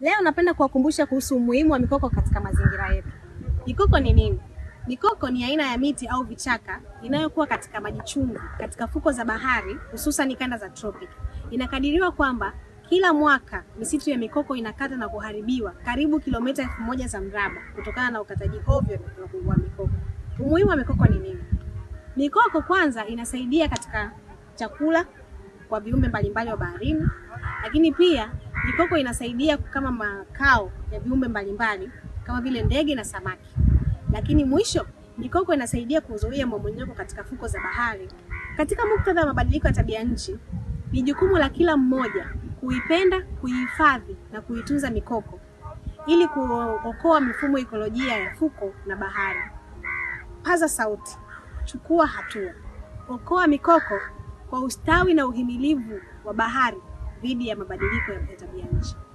Leo napenda kuwakumbusha kuhusu umuhimu wa mikoko katika mazingira yetu. Mikoko ni nini? Mikoko ni aina ya miti au vichaka inayokuwa katika maji chumvi katika fuko za bahari hususan kanda za tropic. Inakadiriwa kwamba kila mwaka misitu ya mikoko inakata na kuharibiwa karibu kilomita elfu moja za mraba kutokana na ukataji ovyo wa mikoko. Umuhimu wa mikoko ni nini? Mikoko kwanza inasaidia katika chakula kwa viumbe mbalimbali wa baharini, lakini pia mikoko inasaidia kama makao ya viumbe mbalimbali kama vile ndege na samaki. Lakini mwisho, mikoko inasaidia kuzuia mmomonyoko katika fuko za bahari. Katika muktadha wa mabadiliko ya tabia nchi, ni jukumu la kila mmoja kuipenda, kuihifadhi na kuitunza mikoko ili kuokoa mifumo ekolojia ya fuko na bahari. Paza sauti, chukua hatua, okoa mikoko kwa ustawi na uhimilivu wa bahari dhidi ya mabadiliko ya tabia nchi.